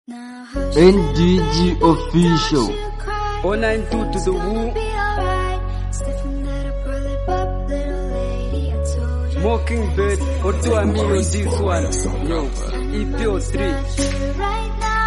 NDG official. 092 to the woo. Mockingbird or to a me on this one. Yo, EPO 3.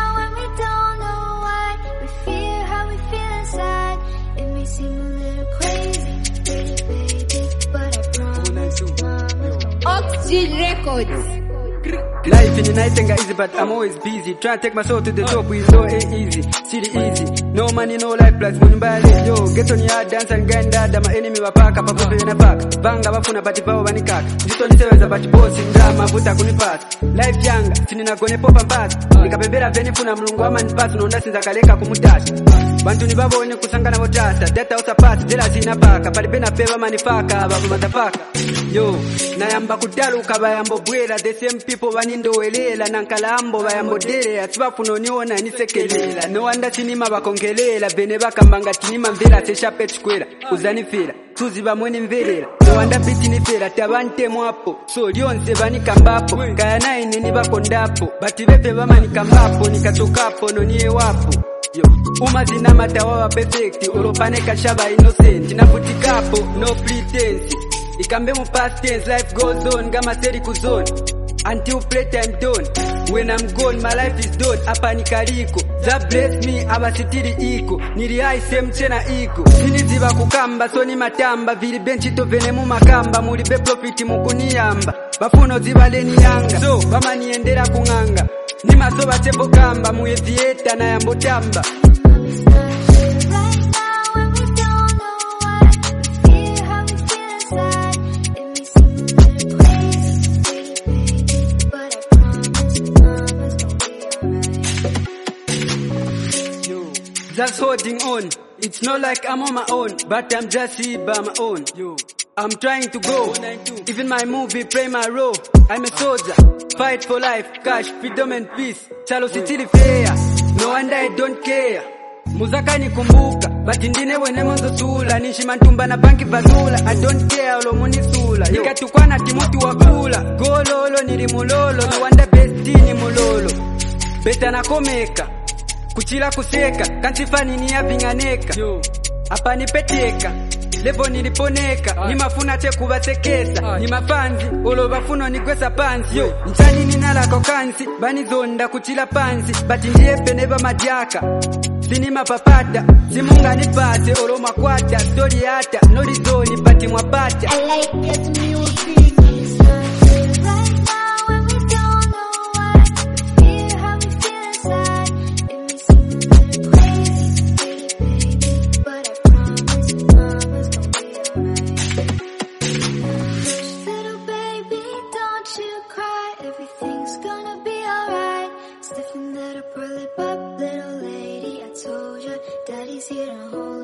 Oxygen Records. Life in the night ain't easy, but I'm always busy. Trying to take my soul to the top, we know ain't easy. City easy. No money, no life, plus money mbali. Yo, get on your dance and grind dada. My enemy wapaka, papupe ina pack. Banga wafuna bati pao wanikaka. Jito niseweza bati bosi, ndrama, vuta kunipasa. Life yanga, sini nagone popa mpasa. Nikapembera veni funa mlungu ama nipasa. Nonda sinza kaleka kumutasa. Bantu ni babone kusangana botasa. Data usapasi, jela zina paka. Palipena peva manifaka, babu matafaka. Yo, nayamba kutaluka bayambo bwera. The same people vanindowelela nankalambo bayambodelera sibafuna oniona nisekelela nowanda sinima bakongelela bene bakambanga tinima mvera seshape chikwera uzanifera tuzi bamwe nimverera nowanda biti nifera tabantemwapo so lyonse vanikambapo kaya naine nibakondapo bati bepe bamanikambapo nikatokapo noniyewapo Yo, umazina matawa wa perfect olopane kashaba innocent navutikapo no pretense ikambe mu past tense life goes on kama seri kuzone until playtime done when i'm gone my life is done hapa nikaliko za bless me abasitiri iko nili high same tena iko siniziba kukamba so ni matamba vili benchito vene mu makamba muli be profit mukuniyamba bafuno zibaleni yanga so bamaniendera kung'anga ni maso batembo kamba muye vieta na yambotamba Yo, just holding on. It's not like I'm on my own, but I'm just here by my own. Yo, I'm trying to go. Even my movie play my role. I'm a soldier, fight for life, cash, freedom and peace. Chalo sitili fair, no wonder I don't care. Muzaka nikumbuka, but ndine wene mwanzo sula Nishima ntumba na banki bazula I don't care olo munisula Nikatukwana timuti wakula Gololo nili mulolo No wonder bestini mulolo Beta nakomeka kuchila kuseka kansifanini yaping'aneka apa nipeteka levo niliponeka nimafuna te kuvasekesa ni mapanzi olo vafuno nigwesa pansi yo nchani ninalako kansi banizonda kuchila pansi bati ndiye pene vamadyaka sinimapapata simunganipate olo mwakwata stori yata nolizoni bati mwapata I like this music. Little baby, don't you cry. Everything's gonna be alright. Stiffen that up, roll it up, little lady. I told you, daddy's here to hold